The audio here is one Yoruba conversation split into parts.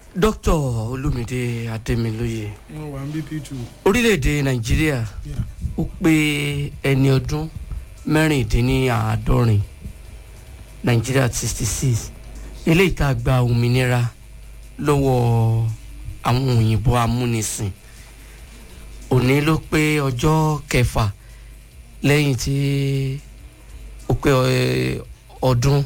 dókítà olùmídé adémilóye wọn wà ń bí p2 orílẹ̀-èdè nàìjíríà yeah. ó pé ẹni ọdún mẹ́rìndínláàádọ́rin nàìjíríà sixty six eléyìí tá a gba òmìnira lọ́wọ́ àwọn òyìnbó amúnisìn òní ló pé ọjọ́ kẹfà lẹ́yìn tí ó pé ẹ, ọdún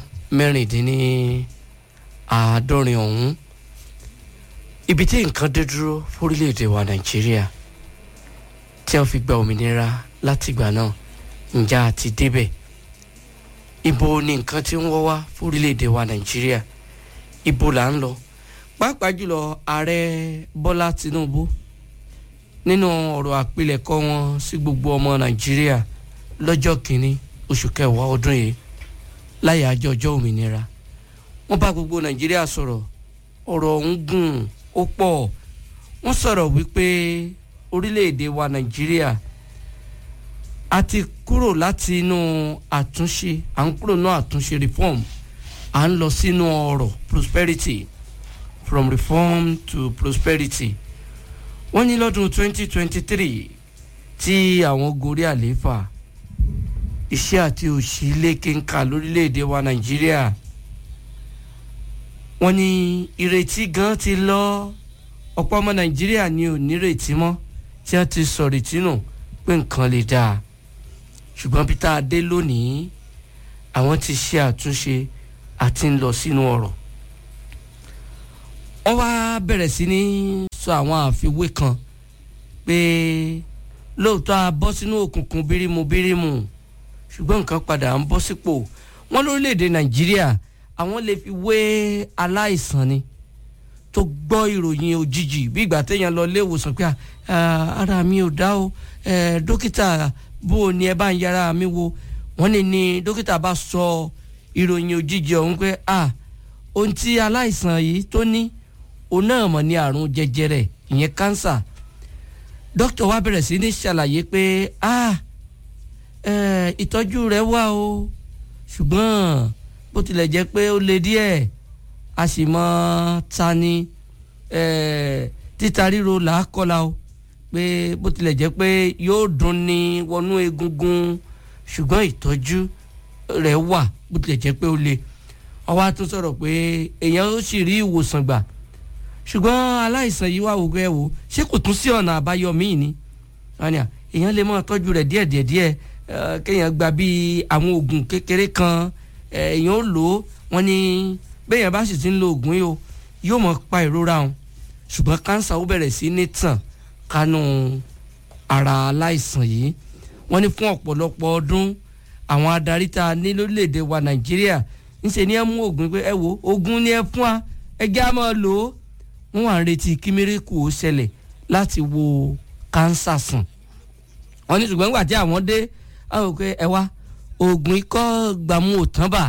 mẹ́rìndínláàádọ́rin ọ̀hún ibi tí nǹkan dé dúró fórílẹ̀-èdè wa nàìjíríà tí wọ́n fi gba òmìnira látìgbà náà ǹjẹ́ a ti débẹ̀ ibo ni nǹkan tí ń wọ́ wá fórílẹ̀-èdè wa nàìjíríà ibo là ń lọ pàápàá jùlọ ààrẹ bọ́lá tinubu nínú ọ̀rọ̀ àpilẹ̀kọ wọn sí gbogbo ọmọ nàìjíríà lọ́jọ́ kìíní oṣù kẹwàá ọdún yìí láyé àjọ ọjọ́ òmìnira wọ́n bá gbogbo nàìjíríà sọ̀rọ̀ ọ̀rọ̀ ọ̀hún gùn ó pọ̀ wọ́n sọ̀rọ̀ wípé orílẹ̀-èdè wa nàìjíríà a ti kúrò láti inú àtúnṣe à ń kúrò nínú àtúnṣe reform à ń lọ sínú ọrọ̀ prosperity from reform to prosperity wọ́n ní lọ́dún 2023 tí àwọn gorí àlééfà iṣẹ́ àti òṣì lékenkà lórílẹ̀‐èdè wa nàìjíríà wọ́n ní ìrètí gan ti lọ ọ̀pọ̀ ọmọ nàìjíríà ni ò nírètí mọ́ tí wọ́n ti sọ̀rètí nù pé nǹkan lè dáa ṣùgbọ́n bí tá a dé lónìí àwọn ti ṣe àtúnṣe àti ń lọ sínú ọ̀rọ̀ wọ́n wá bẹ̀rẹ̀ sí ní sọ àwọn àfiwé kan pé lóòótọ́ a bọ́ sínú òkùnkùn bírímù bírímù ṣùgbọ́n nǹkan padà ń bọ́ sípò wọ́n lórílẹ̀‐èdè nàìjíríà àwọn lè fi wé aláìsàn ni tó gbọ́ ìròyìn òjijì bí ìgbà téèyàn lọ ilé ìwòsàn pé "Ah, ara mi ò dá o eh, dókítà bó o ní ẹ bá ń yára mi wo wọ́n ní ní dókítà bá sọ ìròyìn òjijì ọ̀hún pé ah ohun tí aláìsàn yìí tó ní òun náà mọ̀ ní àrùn jẹjẹrẹ ìyẹn kánsà dókítà wa bẹ̀rẹ̀ sí ní ṣàlàyé pé ah eh, ìtọ́jú rẹ̀ wà o ṣùgbọ́n bó tilẹ̀ jẹ́ pé ó le díẹ̀ a sì mọ ta ni eh, títa ríro là á kọ́la o pé bó tilẹ̀ jẹ́ pé yóò dùn ní wọnú egungun ṣùgbọ́n ìtọ́jú rẹ̀ wà bó tilẹ̀ jẹ́ pé ó le ọwọ́ á tún sọ̀rọ̀ pé èèyàn ó sì rí ìwòsàn gbà ṣùgbọ́n aláìsàn yìí wà wò pé ẹ wò ṣé kò tún sí ọ̀nà àbáyọ míì ni wọ́n ní à èèyàn lè máa tọ́jú rẹ̀ díẹ̀ díẹ̀ díẹ̀ eh, kéèyàn gba bíi àwọn oògùn kékeré kan eh, èèyàn ó lò ó wọ́n ní béèyàn bá sì ti ń lo oògùn yìí o yóò mọ̀ pa ìrora wọn ṣùgbọ́n kánsà ó bẹ̀rẹ̀ sí ní tàn kánú ara aláìsàn yìí wọ́n ní fún ọ̀pọ̀lọpọ̀ ọdún àwọn adarí tá a ní lórílẹ̀‐èdè wa nàìjíríà ńṣe ni ẹ mú oògùn pé ẹ wo oògùn ni ẹ fún wa ẹ jẹ́ á máa lò ó wọ́n wà ń retí kí mírèkù ó ṣẹlẹ̀ láti wo kánsà sàn wọ́n ní ṣùgbọ́n nígbà tí àwọn dé àwọn òkè ẹ wá oògùn ikọ́ gbàmú òtán bà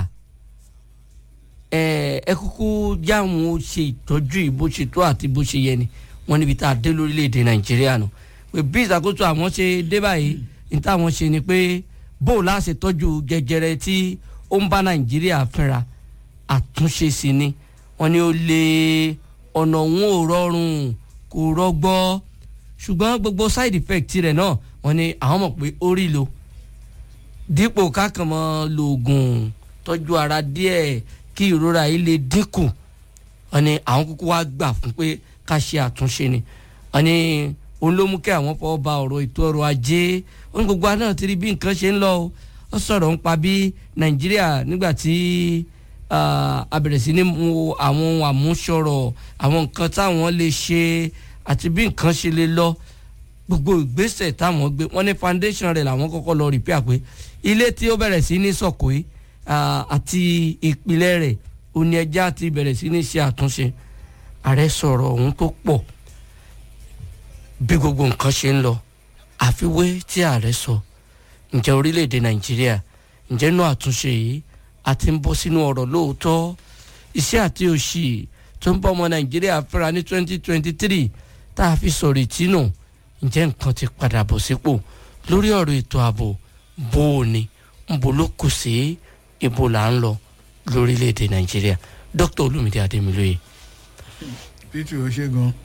ẹ ẹ kúkú jáwọn ó ṣe ìtọ́jú yìí bó ṣe tó àti bó ṣe yẹ ni wọ́n níbi tá a dé lórílẹ̀‐èdè nàìjíríà nù pé bí ìṣàkóso àwọn ṣe dé báyìí ní táwọn ṣe ni pé bó o láṣẹ tọ́jú jẹjẹrẹ tí ó ń bá nàìjíríà fínra àtúnṣe sí ni wọ́n ní ó lé ọ̀nà òun ò rọrùn kò rọgbọ ṣùgbọ́n gbogbo side effect rẹ̀ náà wọ́n ní àwọn mọ̀ pé ó rí lo dípò kákànmọ́ lòògùn tọ́jú ara díẹ̀ kí ìrora yìí lè dínkù wọ́n ní àwọn kúkú wá gbà fún pé ká ṣe àtúnṣe ni wọ́n ní òun ló mú kí àwọn fọwọ́ ba ọ̀rọ̀ ètò ọrọ̀ ajé wọ́n ní gbogbo àná ti rí bí nǹkan ṣe ń lọ o ó sọ̀rọ̀ ń pa bí nàìjíríà nígbà tí a bẹ̀rẹ̀ sí ní mu àwọn ohun àmúṣọrọ̀ àwọn nǹkan táwọn lè ṣe àti bí nǹkan ṣe lè lọ gbogbo ìgbésẹ̀ táwọn gbé wọ́n ní foundation rẹ̀ làwọn kọ́kọ́ lọ repair pé ilé tí ó bẹ̀rẹ̀ sí ní sọ̀kò yìí àti ìpìlẹ̀ rẹ̀ òní ẹja ti bẹ̀rẹ̀ sí ní ṣe àtúnṣe ààrẹ sọ̀rọ̀ ohun tó pọ̀ bí gbogbo nǹkan ṣe ń lọ àfiwé tí ààrẹ sọ ǹjẹ́ orílẹ̀-èdè nàìjíríà ǹjẹ́ inú àtúnṣe yìí a ti ń bọ́ sínú ọ̀rọ̀ lóòótọ́ iṣẹ́ àti òṣì tó ń bọ́ ọmọ nàìjíríà fẹ́ra ní 2023 tá a fi sọ̀rọ̀ ìtínú ǹjẹ́ nǹkan ti padà bọ̀ sípò lórí ọ̀rọ̀ ètò ààbò bó o ní nbo ló kù sí ibo là ń lọ lórílẹ̀‐èdè nàìjíríà dr olumide ademiloye. peter ó ṣe gan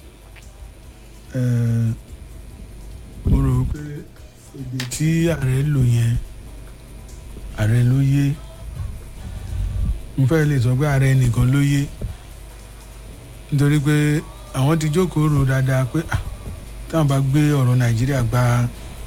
mo rò pé èdè tí ààrẹ lò yẹn ààrẹ ló yé mo fẹ́ lè sọ pé ààrẹ nìkan ló yé nítorí pé àwọn ti jókòó rò dáadáa pé ah, táwọn bá gbé ọ̀rọ̀ nàìjíríà gba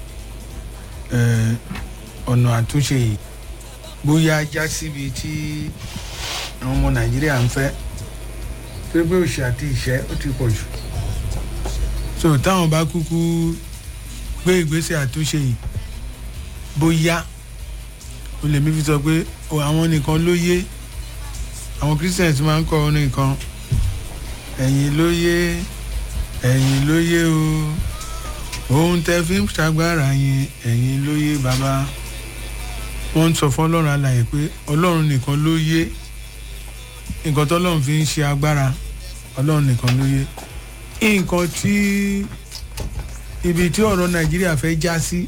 ọ̀nà àtúnṣe yìí bóyá já síbi tí àwọn ọmọ nàìjíríà ń fẹ́ pé pé òṣì àti ìṣẹ́ ó ti pọ̀ jù so táwọn bá kúkú gbé ìgbésẹ̀ àtúnṣe yìí bóyá o lè mi fi sọ pé àwọn nìkan ló yé àwọn christians máa ń kọ orin kan ẹ̀yin ló yé ẹ̀yin ló yé o ohun tẹ fi ń ṣàgbára yẹn ẹ̀yin ló yé bàbá wọ́n ń sọ fún ọlọ́run alàyè pé ọlọ́run nìkan ló yé nǹkan tọ́lọ́run fi ń ṣe agbára ọlọ́run nìkan ló yé nǹkan tí ibi tí ọ̀rọ̀ nàìjíríà fẹ́ já sí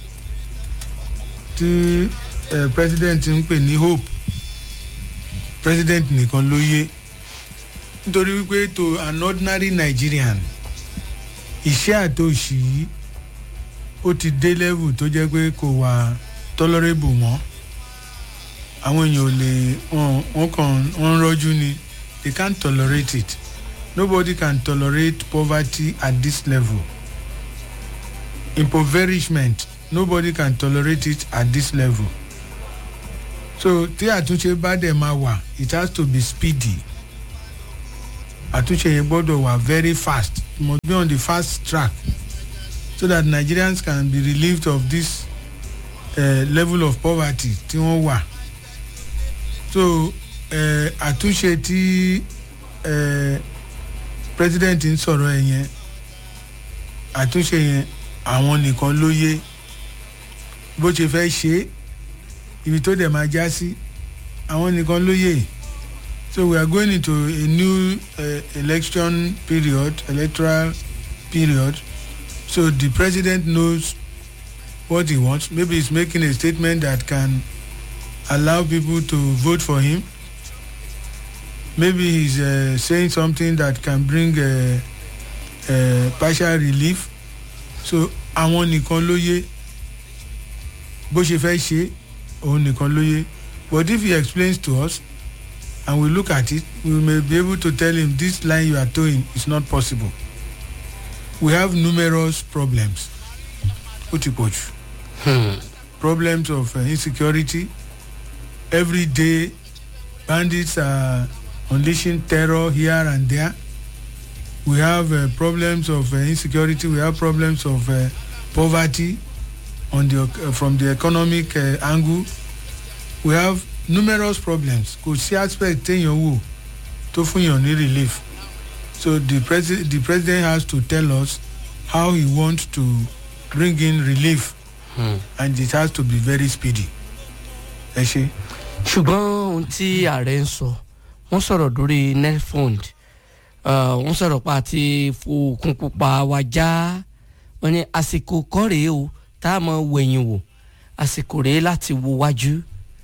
tí eh, president ń pè ní hope president nìkan ló yé nítorí wípé to an ordinary nigerian iṣẹ́ àtòṣì yìí ó ti dé level tó jẹ́ pé kò wà tolerable mọ́ àwọn èèyàn ò lè wọ́n kàn wọ́n rọ́jú ni they can't tolerate it nobody can tolerate poverty at this level impoverishment nobody can tolerate it at this level so tí àtúnṣe bá dẹ̀ máa wà it has to be speedy àtúnṣe yẹn gbọ́dọ̀ wà very fast it must be on the fast track so that nigerians can be relieved of this uh, level of poverty tí wọ́n wà so uh, àtúnṣe tí uh, president ń sọ̀rọ̀ ẹ̀ yẹn àtúnṣe yẹn àwọn nìkan ló yé bó ṣe fẹ́ ṣe é ibi tó dẹ̀ máa já sí àwọn nìkan ló yé so we are going into a new uh, election period electoral period so the president knows what he wants maybe he's making a statement that can allow people to vote for him maybe he's uh, saying something that can bring uh, uh, partial relief so àwọn nìkan ló yé bó ṣe fẹ́ ṣe òun nìkan ló yé but if he explains to us and we look at it we may be able to tell him this line you are towing is not possible we have numerous problems ó ti pọ̀ jù problems of uh, insecurity every day bandits are unleashing terror here and there we have uh, problems of uh, insecurity we have problems of uh, poverty on the uh, from the economic uh, angle we have numerous problems kò sí aspect téèyàn wò tó fún yàn ní relief so the president the president has to tell us how he wants to bring in relief Hmm. and it has to be very speedy ẹ ṣe. ṣùgbọ́n ohun tí ààrẹ ń sọ wọ́n sọ̀rọ̀ lórí nelfund wọ́n sọ̀rọ̀ pa àti fòkun pupa wa já wọ́n ní àsìkò kọ́ rèé o tá a mọ̀ wẹ̀yìn wò àsìkò rèé láti wo wájú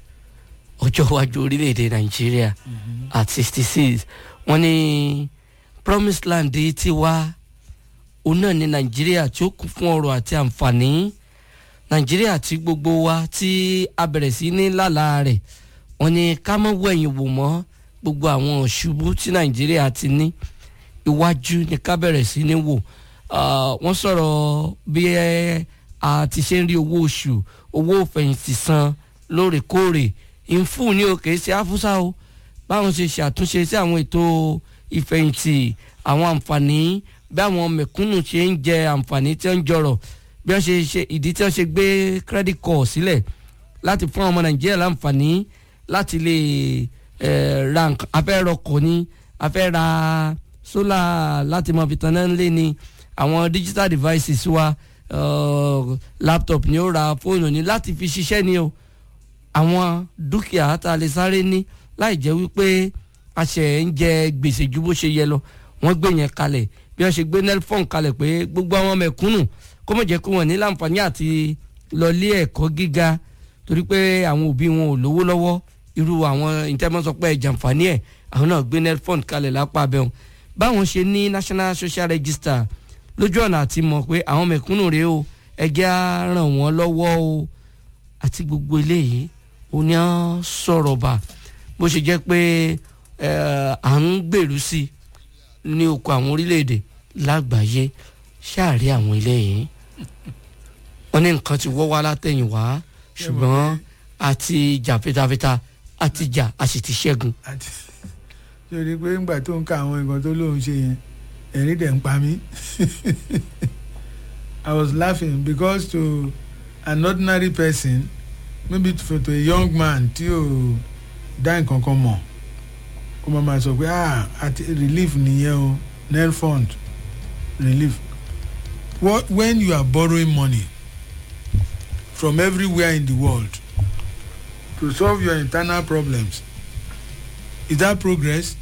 ọjọ́ iwájú orílẹ̀-èdè nàìjíríà at sixty six wọ́n ní promised land ti wá òun náà ní nàìjíríà tí ó kún fún ọrọ̀ àti àǹfààní nàìjíríà tí gbogbo wa tí a bẹ̀rẹ̀ sí ní lálàá rẹ̀ wọ́n ní ká mọ́ wẹ̀yìn wò mọ́ gbogbo àwọn ṣubú tí nàìjíríà ti ní iwájú ní ká bẹ̀rẹ̀ sí ní wò Ah, wọ́n sọ̀rọ̀ bí ẹ, a ti ṣe ń rí owó oṣù owó fẹ̀yìntì san lóòrèkóòrè ìfún ní òkè sí àfúsá o báwọn ṣe ṣàtúnṣe sí àwọn ètò ìfẹ̀yìntì àwọn àǹfààní bí àwọn mẹ̀kúnnù ṣe ń jẹ àǹfààní tí wọ́n ń jọrọ̀ bí wọ́n ṣe ṣe ìdí tí wọ́n ṣe gbé credit card sílẹ̀ láti fún àwọn ọmọ nàìjíríà láǹfààní láti lè eh, ra nǹkan afẹ́ rọkọ̀ ni afẹ́ ra sólà láti mọ̀ fi tanná ńlé ni àwọn digital devices wa uh, laptop ni ó ra fóònù ni láti fi ṣiṣẹ́ ni o àwọn dúkìá tá a lè sáré ní láì jẹ́ wípé a ṣe ń jẹ gbèsè ju bó ṣe yẹ lọ wọ́n gbé yẹn kalẹ̀ bí wọ́n ṣe gbé nelfon kalẹ̀ pé gbogbo àwọn mẹ̀kúnnù kó mọ̀ jẹ́ kó wọ́n ní láǹfààní àti lọ ilé ẹ̀kọ́ gíga torí pé àwọn òbí wọn ò lówó lọ́wọ́ irú àwọn ìtẹ́mọ́sọ pé ẹ̀jàǹfààní ẹ̀ àwọn náà gbé nelfon kalẹ̀ lápá abẹ́hùn báwọn ṣe ní national social register lójú ọ̀nà àti mọ̀ pé àwọn mẹ̀kúnnù rèé o ẹjẹ́ á ràn wọ́n lọ́wọ́ o àti gbogbo eléyìí ó ní à ń sọ̀rọ̀ bá bó ṣe jẹ́ pé eh, à ń gbèrú sí i ní oko àwọn orílẹ̀-èdè lágbàáyé ṣáàrí àwọn eléyìí wọ́n ní nǹkan ti wọ́ wá látẹ̀yìn wá ṣùgbọ́n àti jà fitafita àti jà a sì ti ṣẹ́gun. àti sori pé ńgbà tó ń ka àwọn nǹkan tó lóun ṣe yẹn ẹ̀rín dẹ̀ ń pa mí I was laughing because to an ordinary person maybe to, to a young man tí o dá nǹkan kan mọ̀ ó máa ma sọ pé ah àti relief nìyẹn o nel fund relief what when you are borrowing money from everywhere in the world to solve your internal problems is that progress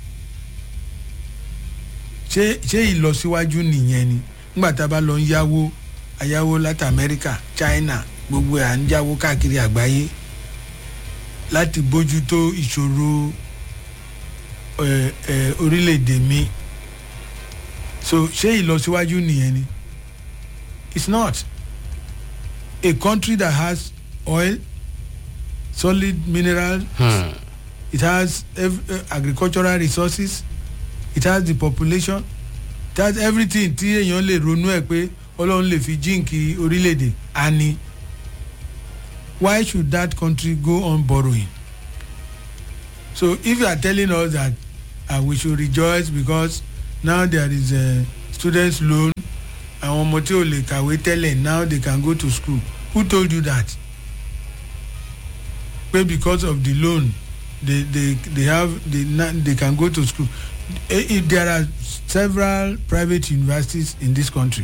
ṣé ṣé ìlọsíwájú nìyẹn ni nígbà tá a bá lọ ń yáwó ayáwó láti amẹ́ríkà china gbogbo ẹ̀ à ń jáwó káàkiri àgbáyé láti bójútó ìṣòro ẹ ẹ orílẹ̀-èdè mi so ṣé ìlọsíwájú nìyẹn ni it's not a country that has oil solid minerals Hmm. it has ev- uh, agricultural resources it has the population it has everything tí èèyàn lè ronú ẹ̀ pé ọlọ́run lè fi jíǹkì orílẹ̀-èdè àní why should that country go on borrowing so if you are telling us that uh, we should rejoice because now there is a students loan àwọn ọmọ tí ò lè kàwé tẹ́lẹ̀ now they can go to school who told you that pé because of the loan they they they have they na they can go to school Eh, if there are several private universities in this country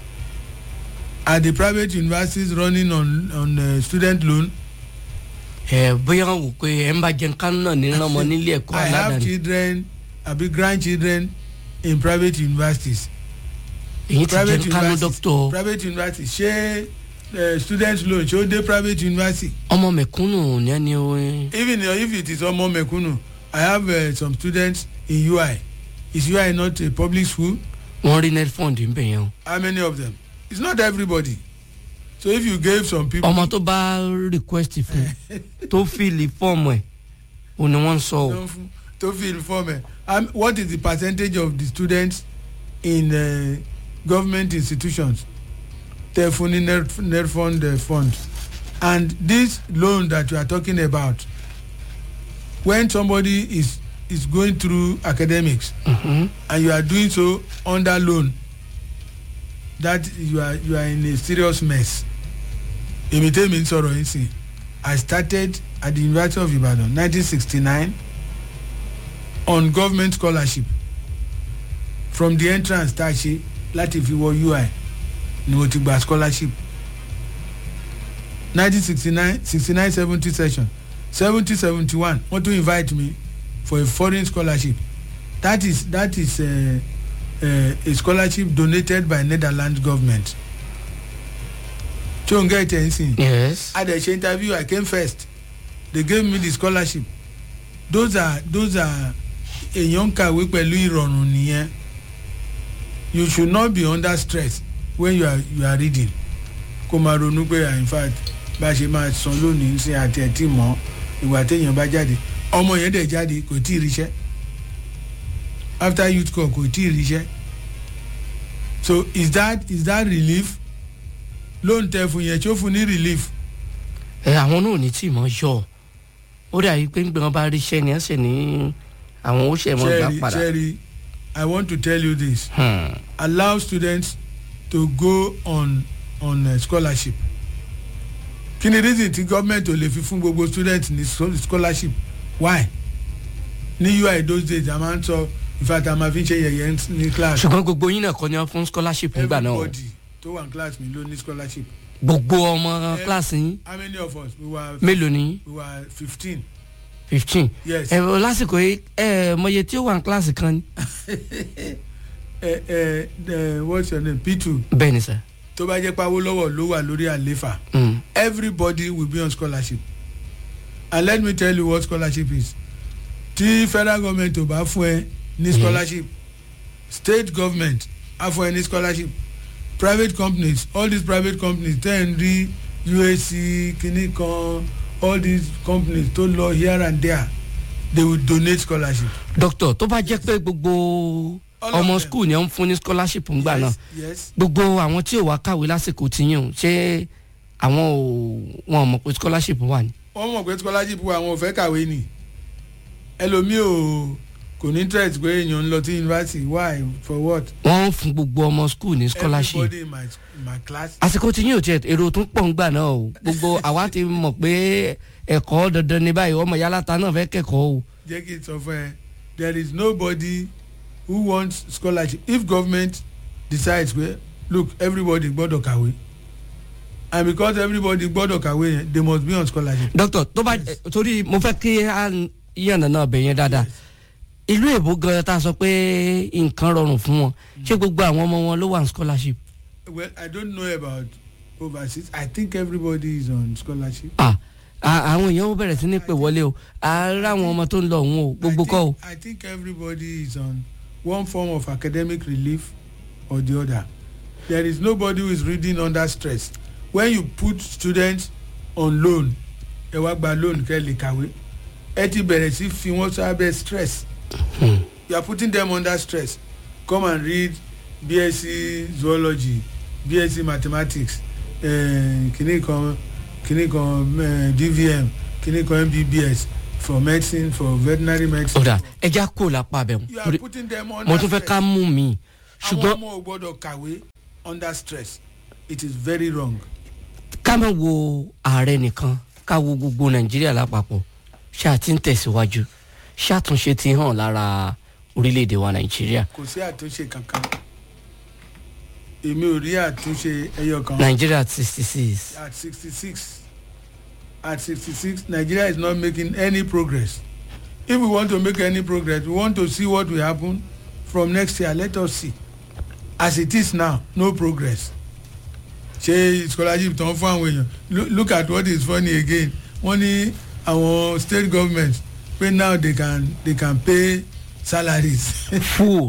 are the private universities running on on uh, student loan ẹ bóyá wọn wò pé ẹ ń bá jẹun kánú náà ní ọmọ nílé ẹ̀kọ́ i have aládàáni children abi grandchildren in private universities èyí ti private jẹun kánú universities dókítà private universities ṣé uh, student loan ṣé ó dé private university ọmọ mẹ̀kúnnù ní ẹni o even if it is ọmọ mẹ̀kúnnù i have uh, some students in ui is ui not a public school wọ́n rí net fund ń bẹ̀ yẹn o how many of them it's not everybody so if you gave some people. ọmọ tó bá request fún tó fìlì fọ́ọ̀mù ẹ̀ o ni wọ́n ń sọ o Don't f- to fill form ẹ um, what is the percentage of the students in uh, government institutions tẹ fún ní net net fund uh, fund and this loan that you are talking about when somebody is is going through academics Mhm. and you are doing so under loan that you are you are in a serious mess èmi tẹ́mi ń sọ̀rọ̀ yín sí i started at the university of ibadan nineteen sixty nine on government scholarship from the entrance tá a ṣe láti fi wọ ui ni mo ti gba scholarship nineteen sixty nine sixty nine seventy session seventy seventy one wọ́n tún invite me for a foreign scholarship that is that is uh, uh, a scholarship donated by netherlands government tí o ń gẹ́ ìtẹ̀ ń sìn yes i dey ṣe interview i came first they gave me the scholarship those are those are èèyàn ń kàwé pẹ̀lú ìrọ̀rùn nìyẹn you should not be under stress when you are you are reading kó máa ronú pé ah, in fact bá a ṣe máa san lónìí ń sin àti ẹ̀ tí mọ́ ìgbà téèyàn bá jáde ọmọ yẹn dẹ̀ jáde kò tí ì ríṣẹ́ after youth corps kò tí ì ríṣẹ́ so is that is that relief lóun tẹ fún yẹn tí ó fún ní relief ẹ àwọn náà ò ní tí ì mọ yọ ó dàbí pé ńgbẹ́ wọn bá rí iṣẹ́ ni ẹ̀ sì ní àwọn ó ṣe mọ́ gbà cherry padà cherry i want to tell you this Hmm. allow students to go on on uh, scholarship kí ni reason tí government ò lè fi fún gbogbo students ní scho- scholarship why ní ui those days a máa ń sọ in fact a máa fi ń ṣe yẹ̀yẹ́ ní class ṣùgbọ́n gbogbo yín náà kọ́ ni wọ́n fún scholarship nígbà náà o. everybody tó wà ní class mi ló ní scholarship gbogbo ọmọ kíláàsì yín how many of us we were mélòó ni we were fifteen fifteen yes ẹ ọ lásìkò yìí ẹ mọye tí ó wà ní kíláàsì kan ni. ẹ ẹ ẹ what's your name p two bẹ́ẹ̀ ni sà. tó bá jẹ́ pawó lọ́wọ́ ló wà lórí àléfà. Mm. everybody will be on scholarship and let me tell you what scholarship is tí federal government ò bá fún ẹ ní Yes. scholarship state government are for any scholarship private companies all these private companies ten rí usc kìíní kan all these companies tó lọ here and there they will donate scholarship. doctor tó bá jẹ́ pé gbogbo All of ọmọ them. school ni ó ń fún ní scholarship ńgbà náà yes yes gbogbo àwọn tí ò wá kàwé lásìkò tiyín o ṣé àwọn ò wọn ò mọ̀ pé scholarship wà ní. wọ́n mọ̀ pé scholarship wa àwọn ò fẹ́ kàwé ni ẹlòmíì ò kò ní interest pé èèyàn ń lọ sí university why for what wọ́n ń fún gbogbo ọmọ school ní scholarship. everybody in my in my class àsìkò tiyín ò tiẹ̀ èrò tó ń pọ̀ ńgbà náà o gbogbo àwa ti mọ̀ pé ẹ̀kọ́ dandan ní báyìí ọmọ yálàta náà fẹ́ kẹ́kọ̀ọ́ o. jẹ́ kí n sọ fún ẹ there is nobody who wants scholarship if government decides pé look everybody gbọ́dọ̀ kàwé and because everybody gbọ́dọ̀ kàwé yẹn they must be on scholarship. doctor tó bá torí mo fẹ́ kí a yànnà náà bẹ̀ yẹn dáadáa ìlú èbó gan ta sọ pé nǹkan rọrùn fún wọn ṣé gbogbo àwọn ọmọ wọn ló wà ní scholarship. well i don't know about overseas i think everybody is on scholarship. ah a- àwọn èèyàn ó bẹ̀rẹ̀ sí ní pè wọlé o àárẹ̀ àwọn ọmọ tó ń lọ òun o gbogbo I kọ́ o. think, I think everybody is on one form of academic relief or the other. There is nobody who is reading under stress. When you put students on loan, ẹ wá gba loan kẹ́ lè kàwé. Ẹ ti bẹ̀rẹ̀ sí fi wọ́n sábẹ́ stress. Hmm. You are putting them under stress. Come and read BSc zoology, BSc mathematics, uh, kìnnì kan kìnnì kan uh, DVM, kìnnì kan MBBS for medicine for veterinary medicine. ọ̀dà ẹja kò lápá abẹ́ you mu are torí putting them under mo tún fẹ́ stress. ká mú mi àwọn ṣùgbọ́n ọmọ ò gbọ́dọ̀ kàwé under stress it is very wrong. ká má wo ààrẹ nìkan ká wo gbogbo nàìjíríà lápapọ̀ ṣáà ti ń tẹ̀síwájú ṣàtúnṣe ti hàn lára orílẹ̀-èdè wa nàìjíríà kò sí àtúnṣe kankan èmi ò rí àtúnṣe ẹyọ kan nàìjíríà sixty six at sixty six at sixty six nigeria is not making any progress if we want to make any progress we want to see what will happen from next year let us see as it is now no progress ṣé scholarship tán fún àwọn èèyàn Loo- look at what is funny again wọ́n ní àwọn state government pé now they can they can pay salaries full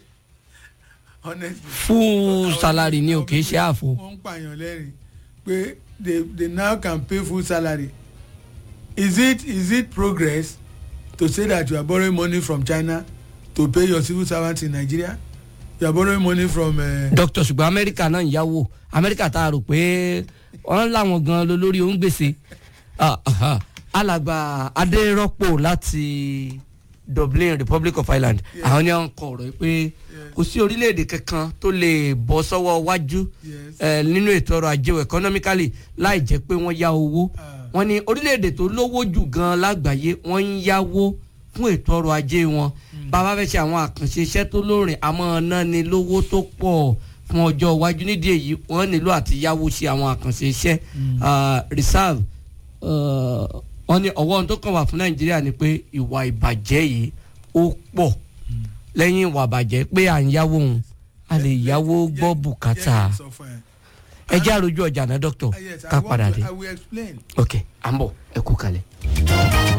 honestly full salary ni o kì í ṣe àfo wọ́n ń pààyàn lẹ́rìn pé they they now can pay full salary is it is it progress to say that you are borrowing money from china to pay your civil servants in nigeria you are borrowing money from. Uh, doctor ṣùgbọ́n amẹ́ríkà náà ń yáwó amẹ́ríkà tá a rò pé wọ́n láwọn gan ló lórí òun gbèsè Ah, aha. alàgbà adérọ́pò láti dublin republic of ireland àwọn ni wọ́n kọ ọ̀rọ̀ yìí pé kò sí orílẹ̀-èdè kankan tó lè bọ́ sọ́wọ́ wájú Yes. eh, nínú ètò ọrọ̀ ajé o economically láì jẹ́ pé wọ́n yá owó Ah. wọ́n ní orílẹ̀-èdè tó lówó jù gan lágbàáyé wọ́n ń yáwó fún ètò ọrọ̀ ajé wọn bàbá fẹ́ ṣe àwọn àkànṣe iṣẹ́ tó lóòrìn àmọ́ náà ni lówó tó pọ̀ fún ọjọ́ iwájú nídìí èyí wọ́n nílò àti yáwó ṣe àwọn àkànṣe iṣẹ́ Ah, reserve ah, wọ́n ní ọwọ́ ohun tó kàn wà fún nàìjíríà ni pé ìwà ìbàjẹ́ yìí ó pọ̀ lẹ́yìn ìwà ìbàjẹ́ pé à ń yáwó òun a lè yáwó gbọ́ bùkátà Jẹ́ kí n sọ fún ẹ. ẹ jẹ́ àròjù ọjà náà dókítà Ah, yes, I ká want padà to- dé I will explain. ok à ń bọ̀ ẹ kú kalẹ̀.